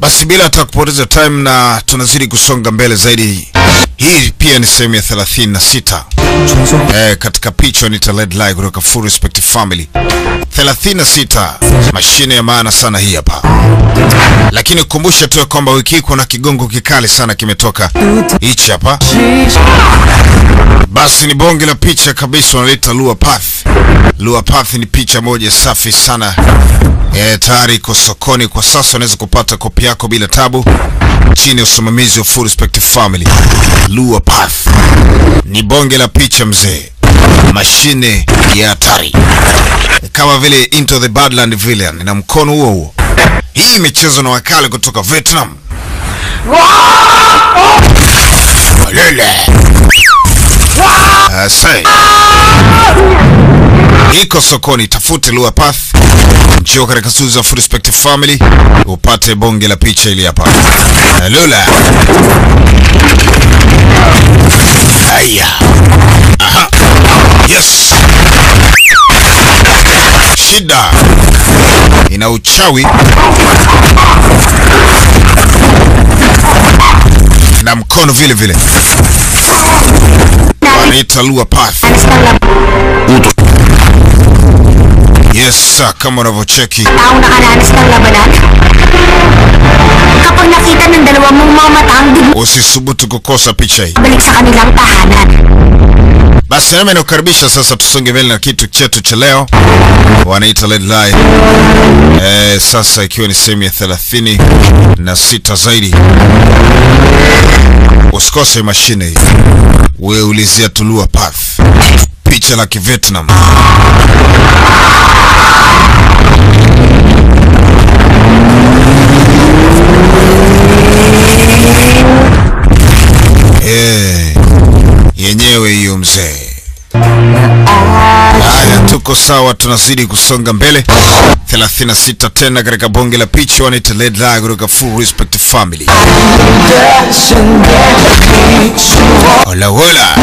Basi bila hata kupoteza time na tunazidi kusonga mbele zaidi. Hii pia ni sehemu ya 36. Eh, katika picha ni Led Lie kutoka Full Respect Family. 36. Mashine ya maana sana hii hapa. Lakini kukumbusha tu ya kwamba wiki hii kuna kigongo kikali sana kimetoka. Hichi hapa. Basi ni bonge la picha kabisa wanaleta Lua Path. Lua Path ni picha moja safi sana. E, tayari iko sokoni kwa sasa, unaweza kupata kopi yako bila tabu chini ya usimamizi wa Full Respect Family. Lua Path ni bonge la picha mzee, mashine ya hatari kama vile Into the Badland Villain na mkono huo huo. Hii imechezwa na wakali kutoka Vietnam. Lele. Asai. Iko sokoni, tafute Lua Path, njoo katika studio za Full Respect Family upate bonge la picha ili hapa. Lula. Haya. Aha. Yes. Shida ina uchawi na mkono vile vile, wanaita Lua Path. Yes, sir, kama unavyocheki Tao nakaranas ng labanan? Kapag nakita ng dalawa mong mga mata ang usisubutu kukosa picha hii. bumalik sa kanilang tahanan. Basi nami nakukaribisha sasa, tusonge mbele na kitu chetu cha leo, wanaita Led Lie. Eh, sasa ikiwa ni sehemu ya thelathini na sita zaidi. Usikose mashine hii, wewe ulizia Tulua Path, picha la Kivietnam. Eh, yenyewe hiyo mzee. Haya, tuko sawa, tunazidi kusonga mbele. 36 tena katika bonge la picha, wanaita Led Lie kutoka Full Respect Family. Hola hola.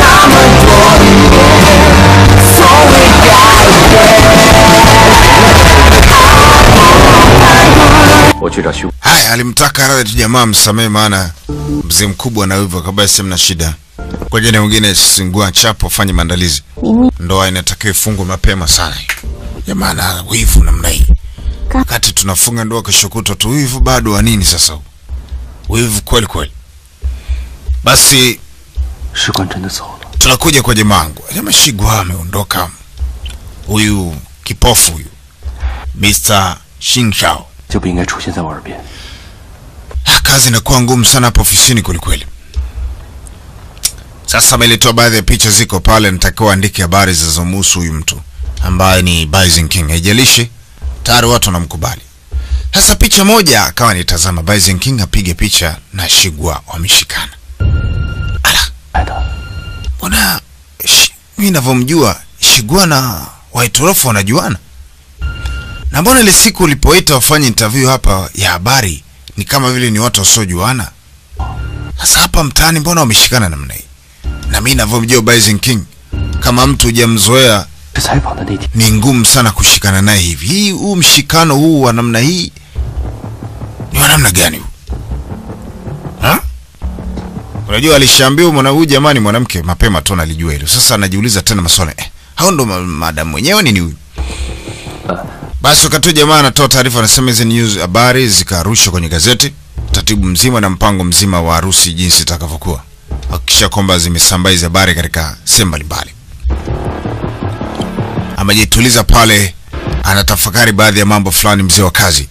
Haya, alimtaka radhi jamaa msamehe, maana mzee mkubwa na hivyo kabisa, mna shida. Kwa jana mwingine singua chapo, fanye maandalizi. Ndoa inatakiwa ifungwe mapema sana. Jamaa na wivu namna hii. Wakati tunafunga ndoa kesho kutwa tu wivu bado wa nini sasa? huu? Wivu kweli kweli. Basi 士官真的走了， tunakuja kwa jamangu. Jamaa Shigwa ameondoka. Huyu kipofu huyu. Mr. Shinshao. 就不应该出现在我耳边。 Ah, kazi inakuwa ngumu sana hapa ofisini kwelikweli. Sasa ameletoa baadhi ya picha ziko pale, natakiwa andike habari zinazomhusu huyu mtu ambaye ni Bison King. Haijalishi tayari watu wanamkubali. Sasa picha moja akawa nitazama Bison King apige picha na Shigwa wameshikana. Ala, 来的， mbona shi- mimi ninavyomjua Shigwa na Waitorofu wanajuana? Na mbona ile siku ulipoita wafanye interview hapa ya habari ni kama vile ni watu wasiojuana? Sasa hapa mtaani mbona wameshikana namna hii? Na mimi ninavyomjua Bison King, kama mtu hujamzoea 是采访的那天， ni ngumu sana kushikana naye hivi. Hii huu mshikano huu wa namna hii ni wa namna gani huu? Ha? Unajua alishaambiwa mwana huyu jamani mwanamke mapema tu analijua hilo. Sasa anajiuliza tena maswali. Eh, hao ndo ma- madam mwenyewe nini huyu? Basi wakati jamaa anatoa taarifa anasema hizi news habari zikarushwa kwenye gazeti, taratibu mzima na mpango mzima wa harusi jinsi itakavyokuwa. Hakikisha kwamba zimesambaa hizi habari katika sehemu mbalimbali amejituliza pale, anatafakari baadhi ya mambo fulani. Mzee wa kazi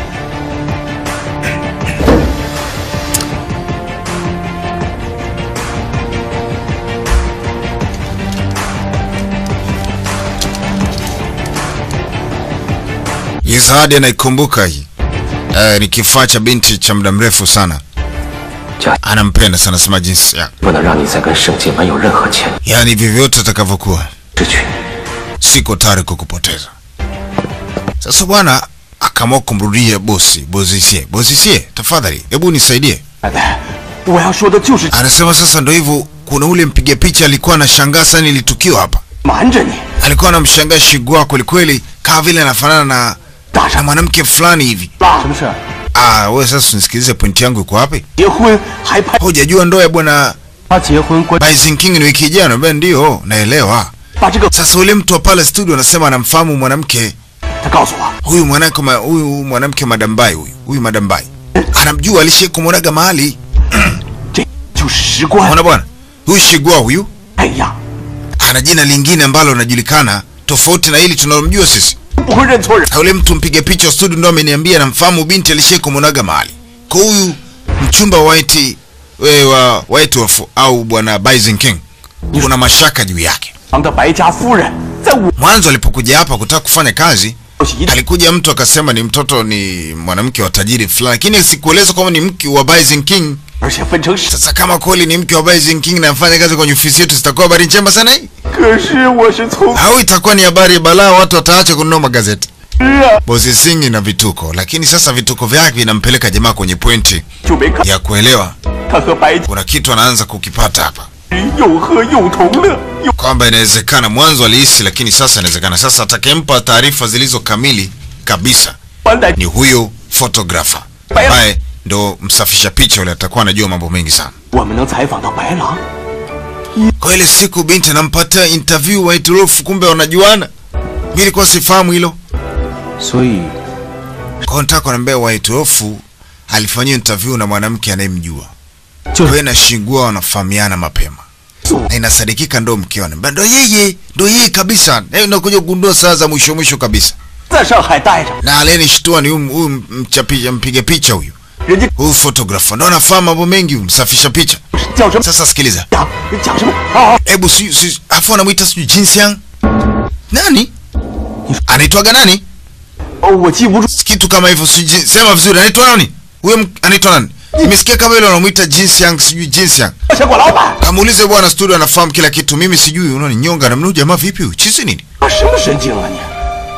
Yezadi anaikumbuka hii eh, ni kifaa cha binti cha muda mrefu sana, 家 anampenda sana, sema jinsi ya 不能让你再跟圣界门有任何牵 yaani vyovyote atakavyokuwa 失去。 siko tayari kukupoteza. Sasa bwana akaamua kumrudia bosi. Bozisie, bozisie, tafadhali hebu nisaidie. 奶奶，我要说的就是 Anasema sasa ndo hivyo, kuna ule mpiga picha alikuwa anashangaa sana ili tukio hapa, 瞒着你， alikuwa anamshangaa Shigwa kweli kweli, kama vile anafanana na, na mwanamke fulani hivi. 什么事？ Ah, wewe sasa unisikilize, pointi yangu iko wapi? 结婚还拍 Hujajua ndoa ya bwana 他结婚关 Bison King ni wiki ijayo? Naambia ndio, naelewa. 把这个 Sasa ule mtu wa pale studio anasema anamfahamu mwanamke 他告诉我， huyu mwanamke ma, huyu mwanamke madambai huyu huyu madambai anamjua, alishai kumwonaga mahali. 这就是石棺。 Unaona bwana, huyu Shigua huyu 哎呀， ana jina lingine ambalo linajulikana tofauti na hili tunalomjua sisi. 不会认错人。 Na Ule mtu mpiga picha wa studio ndo ameniambia namfahamu binti alishai kumwonaga mahali. Kwa huyu mchumba wa White we, wa White Wolf au bwana Bison King kuna mashaka juu yake. 堂的白家夫人，在我 Mwanzo alipokuja hapa kutaka kufanya kazi 一 alikuja mtu akasema ni mtoto ni mwanamke wa tajiri fulani, lakini sikueleza kwamba ni mke wa Bison King. 而且分成十。 Sasa kama kweli ni mke wa Bison King na afanya kazi kwenye ofisi yetu, zitakuwa habari njema sana hii, 可是我是从 au itakuwa ni habari balaa, watu wataacha kununua magazeti. 十啊 Bosi Singh na vituko, lakini sasa vituko vyake vinampeleka jamaa kwenye pointi 就没看 ya kuelewa 他和白家 kuna kitu anaanza kukipata hapa, 又喝又同乐，又 kwamba inawezekana mwanzo alihisi, lakini sasa inawezekana. Sasa atakayempa taarifa zilizo kamili kabisa 完来 ni huyo photographer ambaye ndo msafisha picha yule, atakuwa anajua mambo mengi sana. 我们能采访到白狼。 Kwa ile siku binti anampatia interview White Wolf, kumbe wanajuana. Mimi nilikuwa sifahamu hilo. 所以 Kwa nataka kuniambia White Wolf alifanyia interview na mwanamke anayemjua. Jo. Wewe na Shigua wanafahamiana mapema. Na inasadikika ndo mkewe. Anambia ndo yeye, ndo yeye kabisa. Na unakuja kugundua saa za mwisho mwisho kabisa. 在上海待着， Na aliyenishtua ni huyu huyu mchapisha mpiga picha huyu. 人家 Huyu photographer ndo anafahamu mambo mengi, huyu msafisha picha. 叫什么 Sasa sikiliza. 讲讲什么啊？ Hebu si, si afu anamuita sijui Jinsiang. Nani? Anaitwaga nani? 哦，我记不住， Kitu kama hivyo sijui sema vizuri anaitwa nani? Huyo m- anaitwa nani? Nimesikia kama ile wanamuita Jinsiang sijui Jinsiang. 小果老板， Kamuulize bwana studio anafahamu kila kitu. Mimi sijui unaninyonga namna huyu jamaa vipi huyu? Chizi nini? 啊什么神经啊你？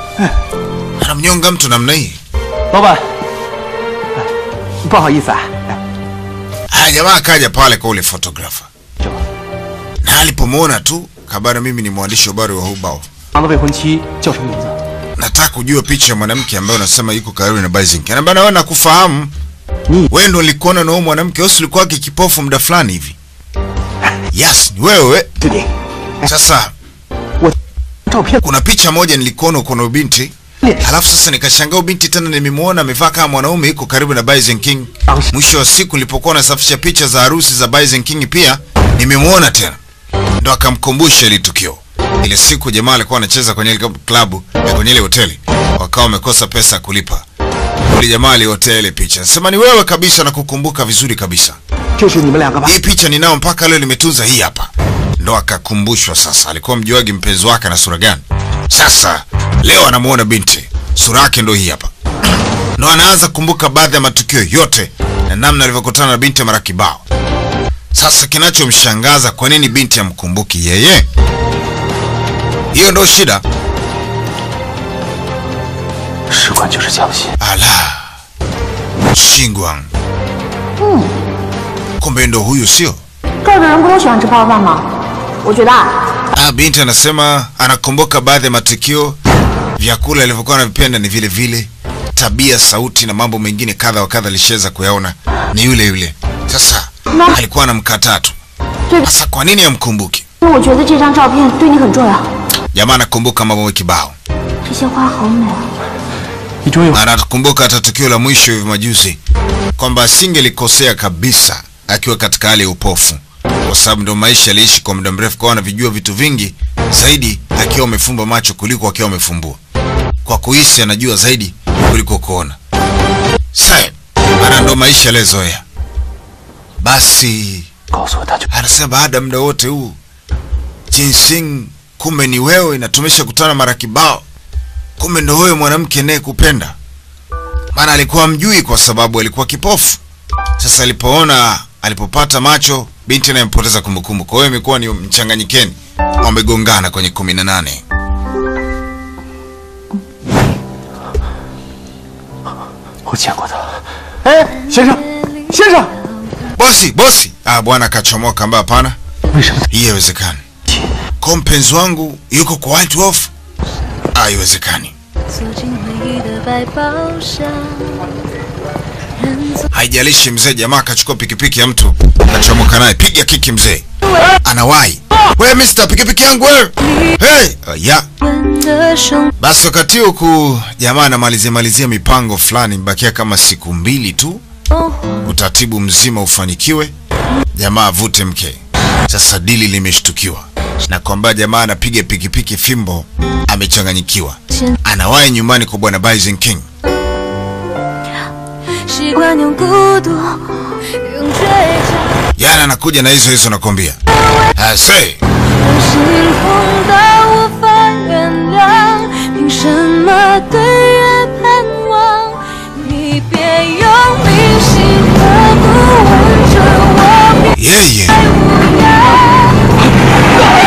Anamnyonga mtu namna hii. 老板，哎不好意思啊，哎 Haya jamaa akaja pale kwa ule photographer. 这个 Na alipomwona tu kabara mimi ni mwandishi wa habari wa Hubao. 狼的未婚妻叫什么名字？ Nataka kujua picha ya mwanamke ambaye unasema yuko karibu na Bison. Anambia na wewe nakufahamu. Ni- Wewe ndo ulikuona na huyo mwanamke, wewe si ulikuwa kipofu muda fulani hivi. Yes, ni wewe. 对的， Sasa 照片 kuna picha moja nilikuona uko na huyo binti. Halafu sasa nikashangaa huyo binti tena nimemwona amevaa kama mwanaume yuko karibu na Bison King. Mwisho wa siku nilipokuwa nasafisha picha za harusi za Bison King pia nimemwona tena. Ndo akamkumbusha ile tukio. Ile siku jamaa alikuwa anacheza kwenye ile klabu ya kwenye ile hoteli. Wakawa wamekosa pesa ya kulipa. Yule jamaa aliotea ile picha. Sema ni wewe kabisa na kukumbuka vizuri kabisa. 这是你们两个吧？ Hii picha ninao mpaka leo nimetunza hii hapa. Ndo akakumbushwa sasa, alikuwa mjuagi mpenzi wake na sura gani. Sasa leo anamuona binti, sura yake ndo hii hapa. Ndo anaanza kukumbuka baadhi ya matukio yote na namna alivyokutana na binti mara kibao. Sasa kinachomshangaza, kwa nini binti amkumbuki yeye? Hiyo ndo shida. 使馆就是江西， Ala, Shingwang. Kumbe ndo huyu sio? 这儿的人不都喜欢吃泡饭吗？我觉得啊， Ah, binti anasema anakumbuka baadhi ya matukio, vyakula alivyokuwa anavipenda ni vile vile, tabia, sauti na mambo mengine kadha wa kadha alishaweza kuyaona ni yule yule. Sasa alikuwa anamkataa tu. Sasa kwa nini amkumbuki? 因为我觉得这张照片对你很重要。 Jamaa anakumbuka mambo kibao, 这些花好美啊！ 你终于 na anakumbuka hata tukio la mwisho hivi majuzi kwamba asingelikosea kabisa akiwa katika hali ya upofu, kwa sababu ndo maisha aliishi kwa muda mrefu, kwa anavijua vitu vingi zaidi akiwa amefumba macho kuliko akiwa amefumbua. Kwa kuhisi anajua zaidi kuliko kuona. Sasa maana ndo maisha aliyozoea. Basi 告诉我他就 anasema baada ya muda wote huu Jinsing, kumbe ni wewe, na tumeshakutana mara kibao, kumbe ndo wewe mwanamke naye kupenda. Maana alikuwa mjui kwa sababu alikuwa kipofu. Sasa alipoona, alipopata macho, binti naye mpoteza kumbukumbu. Kwa hiyo imekuwa ni mchanganyikeni, wamegongana kwenye kumi na nane. 我见过他。哎，先生，先生， Bosi, bosi! Ah, bwana akachomoka, ambaye hapana, 为什么 hii haiwezekani. Kwa mpenzi wangu yuko kwa White Wolf? Ah, haiwezekani. 走进回忆的怀抱上， haijalishi mzee. Jamaa akachukua pikipiki ya mtu akachomoka naye, piga kiki mzee, anawahi we Mister, pikipiki yangu wewe. Hey, uh, ya 的生 basi wakati huku jamaa anamalizia malizia mipango fulani, mbakia kama siku mbili tu 活， utaratibu mzima ufanikiwe, jamaa avute mke. Sasa dili limeshtukiwa na kwamba jamaa anapiga pikipiki fimbo, amechanganyikiwa, anawahi nyumbani kwa bwana Bison King. 习惯用孤独，用倔强， Yana anakuja na hizo hizo, nakwambia ase 让心痛到无法原谅，凭什么对月盼望？你别用铭心刻骨吻着我，别 yeye 无恙。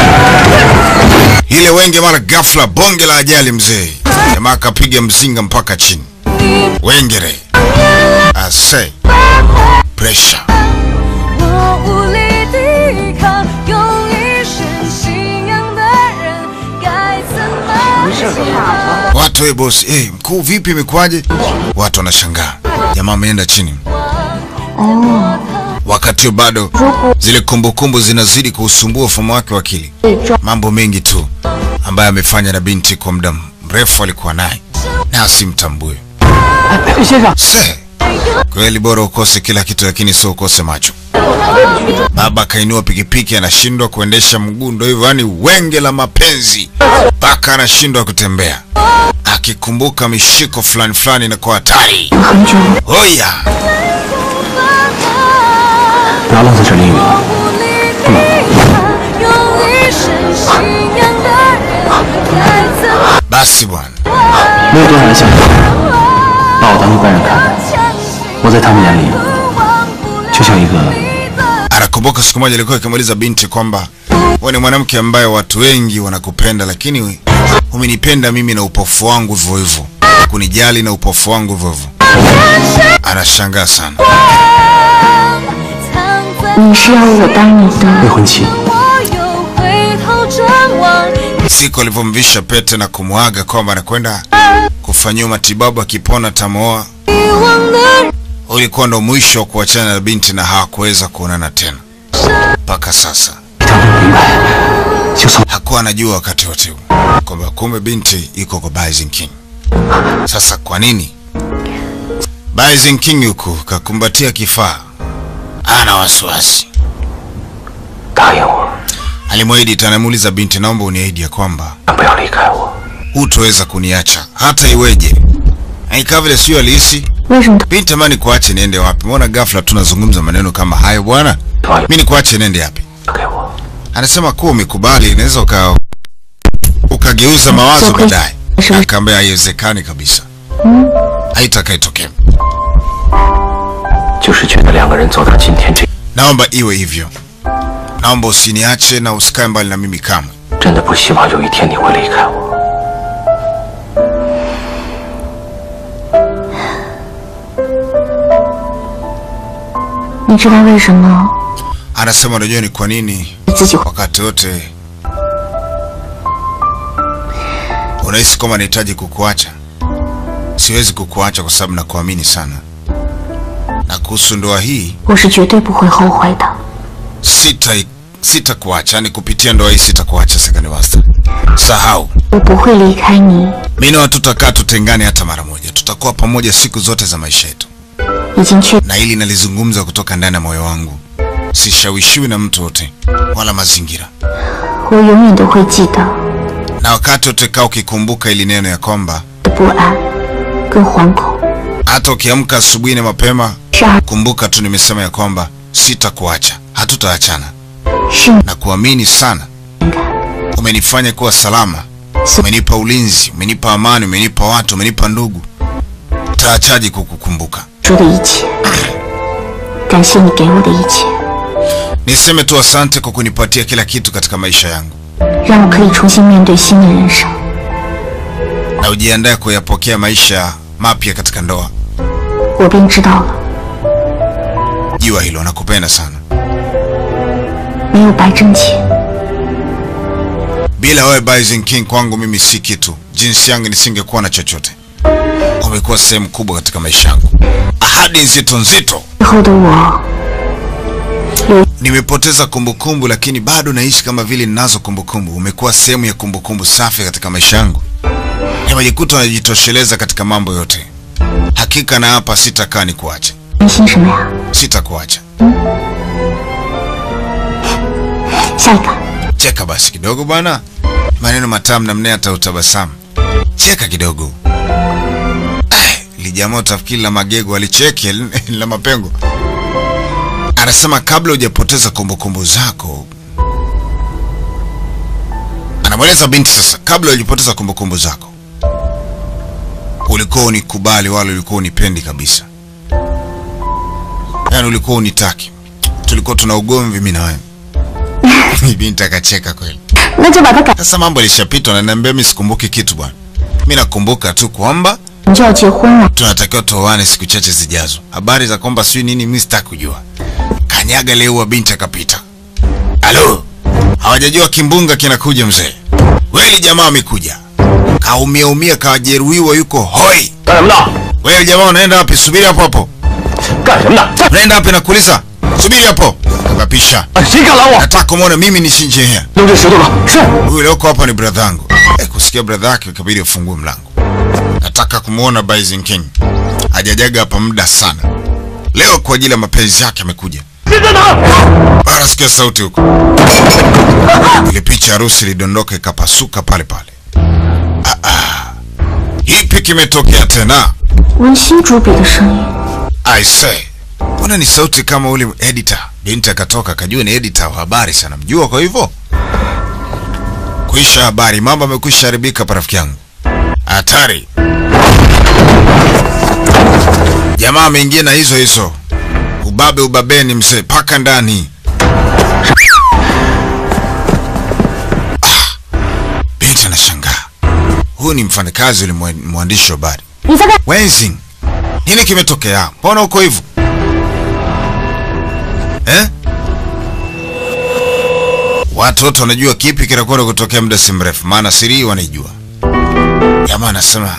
ile wenge, mara ghafla bonge la ajali mzee, jamaa akapiga mzinga mpaka chini. Wengere ase pressure 我无力抵抗，用一生信仰的人，该怎么解放？ Watu we bosi, eh, mkuu vipi, imekuwaje? Watu wanashangaa, jamaa ameenda chini. Wakati huo bado zile kumbukumbu zinazidi kuusumbua ufahamu wake wa akili, mambo mengi tu ambayo amefanya na binti kwa muda mrefu alikuwa naye na asimtambue. 先生， Se, kweli bora ukose kila kitu, lakini sio ukose macho. Baba akainua pikipiki, anashindwa kuendesha mguu, ndo hivyo, yani wenge la mapenzi mpaka anashindwa kutembea, akikumbuka mishiko fulani fulani na kwa hatari. 很久， Hoya, 不要愣在这淋雨了。 无力抵抗，用一生信仰的人，该怎么 basi bwana, 没有多少人相信我，把我当一般人看待。 相信？ 我在他们眼里忘不了就像一个你的 anakumbuka siku moja alikuwa akimuuliza binti kwamba wewe ni mwanamke ambaye watu wengi wanakupenda, lakini umenipenda mimi na upofu wangu hivyo hivyo, kunijali na upofu wangu hivyo hivyo. Anashangaa sana. 藏在你是要我当你未的婚妻。 我又回头张望， Siku alivyomvisha pete na kumwaga kwamba anakwenda kufanyiwa matibabu, akipona tamoa, 遗忘的人 ulikuwa ndo mwisho wa kuachana na binti na hawakuweza kuonana tena mpaka sasa. 当不明白，就算 Hakuwa anajua wakati wote huu kwamba kumbe binti iko kwa Bison King. Sasa kwa nini Bison King huku kakumbatia kifaa, ana wasiwasi. 答应我， Alimwahidi tena, muuliza binti, naomba uniahidi ya kwamba 不要离开我。 hutoweza kuniacha hata iweje. Aikaa vile sio alihisi 为什么他 binti, amani kuache niende wapi? Mbona ghafla tunazungumza maneno kama hayo bwana? Mimi nikuache niende wapi? 给我， Anasema kuwa umekubali, inaweza uka ukageuza mawazo Sio baadaye. kweli. Akaambia haiwezekani kabisa, haitakaitokea. 就是觉得两个人走到今天这， Naomba iwe hivyo, naomba usiniache na usikae mbali na mimi kamwe. 真的不希望有一天你会离开我。 你知道为什么 Anasema unajua ni kwa nini 你自己会 wakati wote unahisi kwamba nahitaji kukuacha. Siwezi kukuacha kwa sababu nakuamini sana, na kuhusu ndoa hii 我是绝对不会后悔的。 sita sitakuacha, yani kupitia ndoa hii sitakuacha. Second Master, sahau 我不会离开你， mimi na wewe tutakaa tutengane hata mara moja, tutakuwa pamoja siku zote za maisha yetu, 已经确 na hili nalizungumza kutoka ndani ya moyo wangu. Sishawishiwi na mtu wote wala mazingira, 我永远都会记得 na wakati wote kaa ukikumbuka ili neno ya kwamba 的不安跟惶恐 hata ukiamka asubuhi na mapema, 是二 kumbuka tu nimesema ya kwamba sitakuacha, hatutaachana, 是你 na kuamini sana. Umenifanya kuwa salama, umenipa ulinzi, umenipa amani, umenipa watu, umenipa ndugu. Taachaji kukukumbuka? 说的一切，感谢你给我的一切， Niseme tu asante kwa kunipatia kila kitu katika maisha yangu, 让我可以重新面对新的人生。 na ujiandae kuyapokea maisha mapya katika ndoa. 我便知道了， Jua hilo, nakupenda sana. 没有白挣钱， Bila wewe Bison King kwangu mimi si kitu. Jinsi yangu nisingekuwa na chochote. Umekuwa sehemu kubwa katika maisha yangu. Ahadi ahadi nzito nzito. 以后的我， Nimepoteza kumbukumbu, lakini bado naishi kama vile ninazo kumbukumbu. Umekuwa sehemu ya kumbukumbu safi katika maisha yangu. Nimejikuta najitosheleza katika mambo yote. Hakika na hapa sitakaa nikuache, 担心什么呀？ sitakuacha. 下一个， Cheka basi kidogo bwana, maneno matamu namna hata utabasamu. Cheka kidogo. Lijamaa utafikiri la magego alicheke la mapengo. Anasema kabla hujapoteza kumbukumbu zako, anamweleza binti sasa, kabla hujapoteza kumbukumbu zako, ulikuwa unikubali wala ulikuwa unipendi kabisa, yaani ulikuwa unitaki, tulikuwa tuna ugomvi mimi na wewe. Binti akacheka kweli. 那就把它改， Sasa mambo yalishapitwa na niambia mimi sikumbuki kitu bwana. Mimi nakumbuka tu kwamba 你就要结婚了。 tunatakiwa tuoane siku chache zijazo. Habari za kwamba sijui nini mimi sitaki kujua. Kanyaga leo wa binti akapita. Halo. Hawajajua kimbunga kinakuja mzee. Weli jamaa amekuja. Kaumia umia kajeruhiwa yuko hoi. 干什么呢？ Wewe jamaa unaenda wapi? Subiri hapo hapo. 干什么呢？这 Unaenda wapi nakuuliza? Subiri hapo. Akapisha. 啊谁敢拦我？ Nataka kumwona mimi ni Shinjehea. 扔这石头了。是。 Huyu leo hapa ni brother yangu. Eh, kusikia brother yake ikabidi afungue mlango. Nataka kumwona Bison King. Hajajaga hapa muda sana. Leo kwa ajili ya mapenzi yake amekuja. 人在哪儿？ Bara sikia sauti huko. Ile picha ya harusi ilidondoka ikapasuka pale pale. Ah, ah. Ipi kimetokea tena? 温馨主笔的声音， I say. Mbona ni sauti kama ule editor? Binti akatoka akajua ni editor wa habari sana. Mjua kwa hivyo? Kuisha habari, mambo amekwisha haribika pa rafiki yangu. Hatari. Jamaa ameingia na hizo hizo. Ubabe ubabeni mzee, paka ndani. Ah, binti anashangaa. Huyu ni mfanyakazi yule mwa- mwandishi wa habari. 你在干？ Wenzing, nini kimetokea? Mbona uko hivyo eh? Watu wote wanajua kipi kinakwenda kutokea muda si mrefu, maana siri hii wanaijua. Jamaa anasema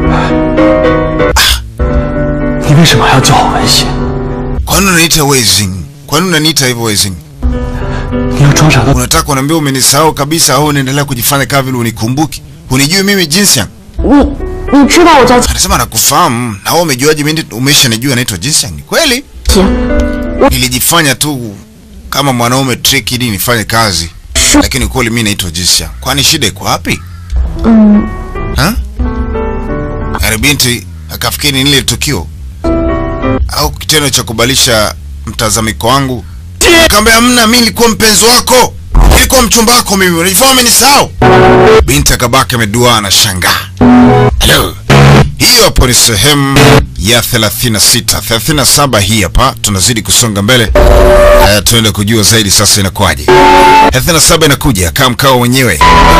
你为什么还要叫我文心？ kwa nini unaniita Wenzing? Kwa nini unaniita hivyo Wenzing? 你要装傻到 Unataka kuniambia umenisahau kabisa au unaendelea kujifanya kama vile unikumbuki? Unijui mimi jinsi yangu? 你你知道我叫 Anasema nakufahamu, na wewe umejuaje mimi umeshanijua naitwa jinsi yangu? Ni kweli? 姐， Nilijifanya tu kama mwanaume trick ili nifanye kazi, lakini kweli mimi naitwa Jisha. Kwani shida iko wapi? 嗯， Ha? Yale binti akafikiri ni lile tukio au kitendo cha kubadilisha mtazamiko wangu. Akamwambia hamna, mimi nilikuwa mpenzi wako, nilikuwa mchumba wako mimi, unajifanya umenisahau. Binti akabaki amedua na shangaa. Hello. Hiyo hapo ni sehemu ya 36. 37 hii hapa, tunazidi kusonga mbele. Haya, tuende kujua zaidi sasa inakuwaje. 37 inakuja kama mkao wenyewe.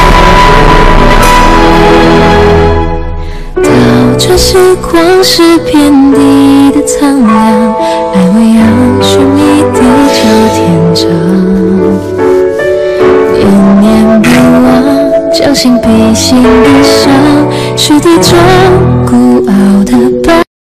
到这时光是遍地的苍凉，来为养寻觅地久天长，念念不忘，将心比心的伤，是地中